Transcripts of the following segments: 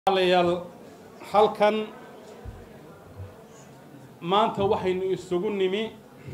walaalayaal halkan maanta waxaynu isugu nimi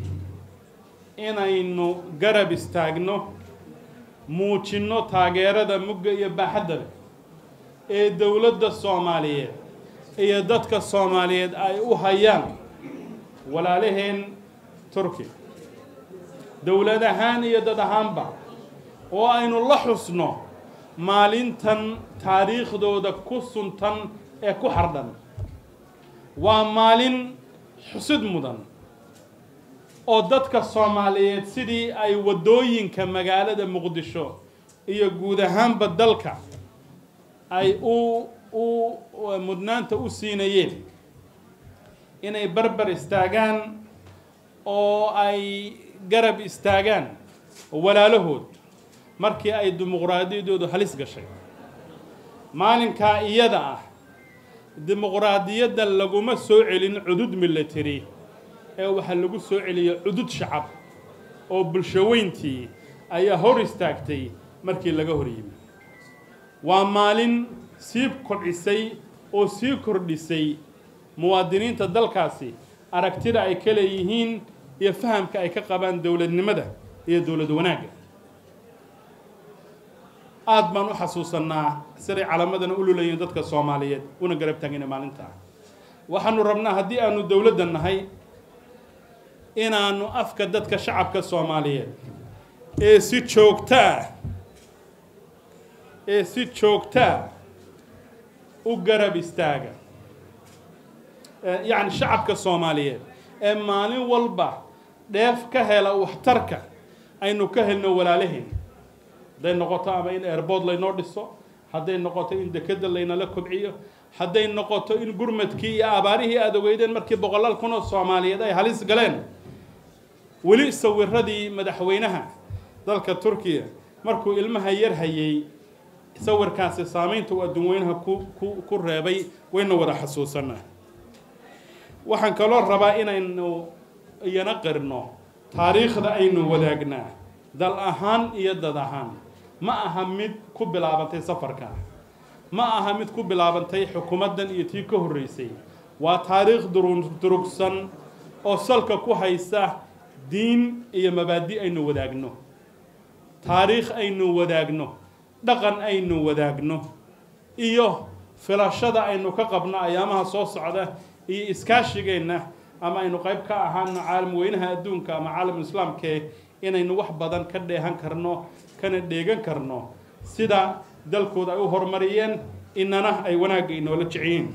inaynu garab istaagno muujinno taageerada mugga iyo baaxadda leh ee dowladda soomaaliyeed iyo dadka soomaaliyeed ay u hayaan walaalaheen turkiya dowlad ahaan iyo dad ahaanba oo aynu la xusno maalintan taariikhdooda ku suntan ee ku xardhan waa maalin xusid mudan oo dadka soomaaliyeed sidii ay waddooyinka magaalada muqdisho iyo guud ahaanba dalka ay u u mudnaanta u siinayeen inay barbar istaagaan oo ay garab istaagaan walaalahood markii ay dimuqraadiyadoodu halis gashay maalinkaa iyada ah dimuqraadiyadda laguma soo celin cudud military ee waxaa lagu soo celiyay cudud shacab oo bulshaweyntii ayaa hor istaagtay markii laga hor yimi waa maalin sii kordhisay oo sii kordhisay muwaadiniinta dalkaasi aragtida ay ka leeyihiin iyo fahamka ay ka qabaan dowladnimada iyo dowlad wanaagga aada baan u xasuusannaa siday calamadana u lulayeen dadka soomaaliyeed una garab taagina maalintaa waxaanu rabnaa haddii aanu dowladda nahay inaanu afka dadka shacabka soomaaliyeed ee si joogtaa ee si joogtaa u garab istaaga yacni shacabka soomaaliyeed ee maalin walba dheef ka hela waxtarka aynu ka helno walaalaheen hadday noqoto ama in airbood laynoo dhiso hadday noqoto in dekeda laynala kobciyo hadday noqoto in gurmadkii iyo abaarihii aada ogeydeen markii boqolaal kun oo soomaaliyeed ay halis galeen weli sawiradii madaxweynaha dalka turkiya markuu ilmaha yar hayay sawirkaasi saamaynta uu adduunweynaha ku ku ku reebay wayna wada xasuusanaa waxaan kaloo rabaa inaynu iyana qirno taariikhda aynu wadaagnaa dal ahaan iyo dad ahaan ma aha mid ku bilaabantay safarka ma aha mid ku bilaabantay xukuumaddan iyo tii ka horreysay waa taariikh durugsan oo salka ku haysa diin iyo mabaadi aynu wadaagno taariikh aynu wadaagno dhaqan aynu wadaagno iyo filashada aynu ka qabno ayaamaha soo socda iyo iskaashigeenna ama aynu qayb ka ahaano caalam weynaha adduunka ama caalam islaamkee inaynu wax badan ka dheehan karno kana dheegan karno sida dalkooda ay u horumariyeen inana ay wanaagga inoola jeciyeen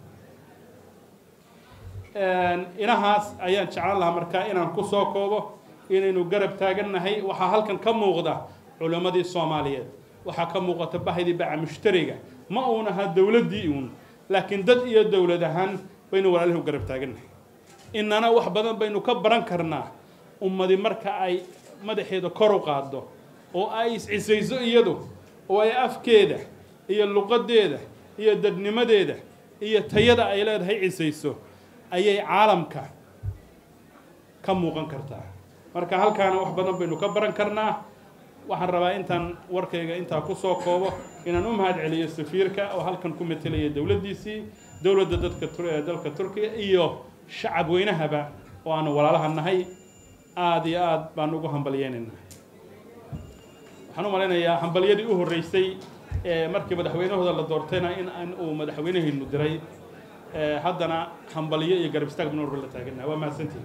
inahaas ayaan jeclaan lahaa markaa inaan ku soo koobo inaynu garab taagannahay waxaa halkan ka muuqda culimmadii soomaaliyeed waxaa ka muuqata bahdii baca mushtariga ma uun ahaa dowladdii uun laakiin dad iyo dowlad ahaan baynu walaalihi u garab taagannahay inana wax badan baynu ka baran karnaa ummadi marka ay madaxeeda kor u qaaddo oo ay is-cisayso iyadu oo ay afkeeda iyo luqadeeda iyo dadnimadeeda iyo tayada ay leedahay cisayso ayay caalamka ka muuqan kartaa marka halkaana wax badan baynu ka baran karnaa waxaan rabaa intaan warkayga intaa kusoo koobo inaan u mahad celiyo safiirka oo halkan ku metelaya dowladdiisii dowladda dadka dalka turkiya iyo shacab weynahaba oo aanu walaalaha nahay aada iyo aada baan ugu hambalyeynaynaa waxaan u malaynayaa hambalyadii u horreysay ee markii madaxweynahooda la doortayna in uu madaxweynahaynu diray haddana hambalyo iyo garab istaag banu la taaganaha waa mahadsantihi